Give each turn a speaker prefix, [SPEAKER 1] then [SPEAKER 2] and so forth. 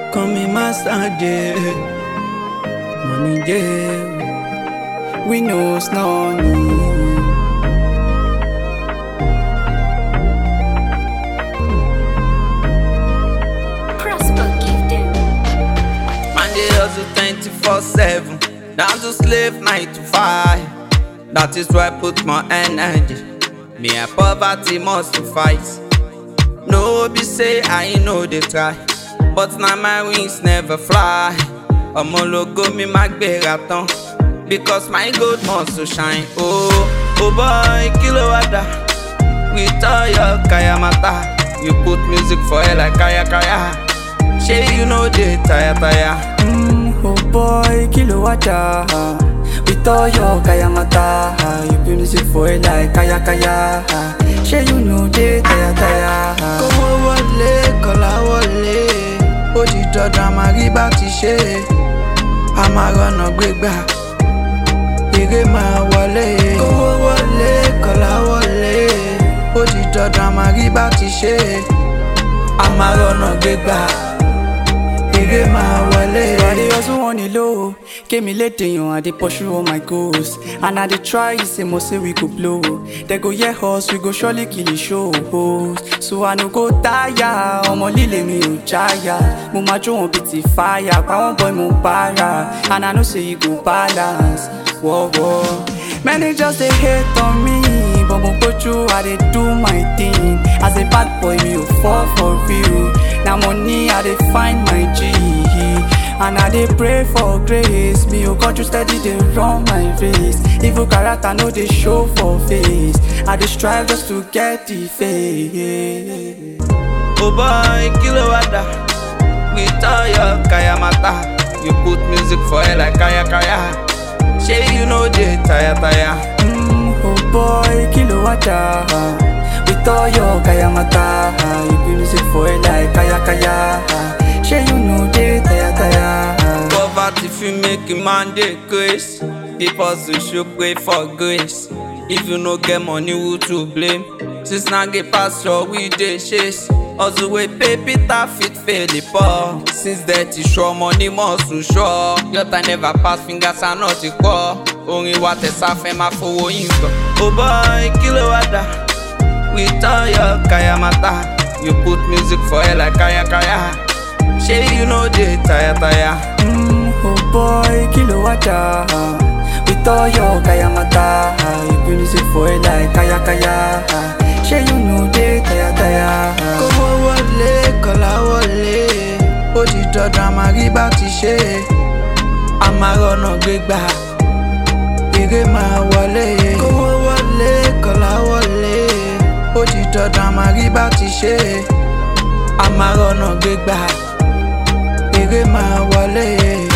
[SPEAKER 1] Call me Master J. Money J. We know it's not need.
[SPEAKER 2] Prosper gifted.
[SPEAKER 3] Man, they hustle 24 7. Down to slave 9 to 5. That is why I put my energy. Me and poverty must to fight. No be say I know they try. But now my wings never fly. Ọmọ ológo mi máa gbéra tán. Because my gold must to shine. Oh, oh boy, kí ló wá dà? With all your kaya mata. You put music for air like kaya kaya. Shey you know dey tire tire.
[SPEAKER 1] Mm, oh boy, kilo wacha. With all your kaya mata, you be music for it like kaya kaya. Shey you know they tire tire. Kówó wọlé, kọ́lá wọlé. Ó di dandan máa rí bá ti ṣe. A máa rọ̀nà gbégbá. Èrè máa wọlé. Kówó wọlé, kọ́lá wọlé. Ó di dandan máa rí bá ti ṣe. A máa rọ̀nà gbégbá. Èrè máa wọlé. I dey hustle on the low. Kémi lédè yan, I dey pursue all my goals. And I dey try, say mo say we go blow. They go hear us, we go surely kill the show. So I no go tire, ọmọ líle mi ò jáyà. Mo máa jó wọn bíi ti fire, pa wọ́n boy mo para. And I know say you go balance. Wọ́wọ́. Many just dey hate on me, but mo gbójú, I dey do my thing. As a bad boy, mi ò fall for real. Na money I dey find my G. And I dey pray for grace. Me ò kánjú steady dey run my race. Evil character no dey show for face. I dey strive just to get the faith.
[SPEAKER 3] Oh boy, kí ló wá dà? With all your kaya mata. You put music for air like kaya kaya. Shey you know dey tire tire.
[SPEAKER 1] Mm, oh boy, kilo wacha. With all your kaya mata, you be music for it like kaya kaya. Shey you know they tire tire.
[SPEAKER 3] Poverty fit make a man dey grace. People should show pray for grace. If you no get money, who to blame? Since na get pasture, we dey chase. Hustle wey pay Peter fit fail the poor. Since dirty sure, money must to sure. Your time never pass, fingers are not equal. Orin wa tẹ̀sán fẹ́ máa fowó yín gbọ́. Oh boy, kí ló wá dà? With all your kaya mata. You put music for air like kaya kaya. Shey you know dey tire tire.
[SPEAKER 1] Mm, oh boy, kilo wacha. With all your kaya mata, you be music for it like kaya kaya. Shey you know they tire tire. Kówó wọlé, kọ́lá wọlé. Ó di dandan máa rí bá ti ṣe. A máa rọ̀nà gbégbá. Èrè máa wọlé. Kówó wọlé, kọ́lá wọlé. Ó di dandan máa rí bá ti ṣe. A máa rọ̀nà gbégbá. Èrè máa wọlé.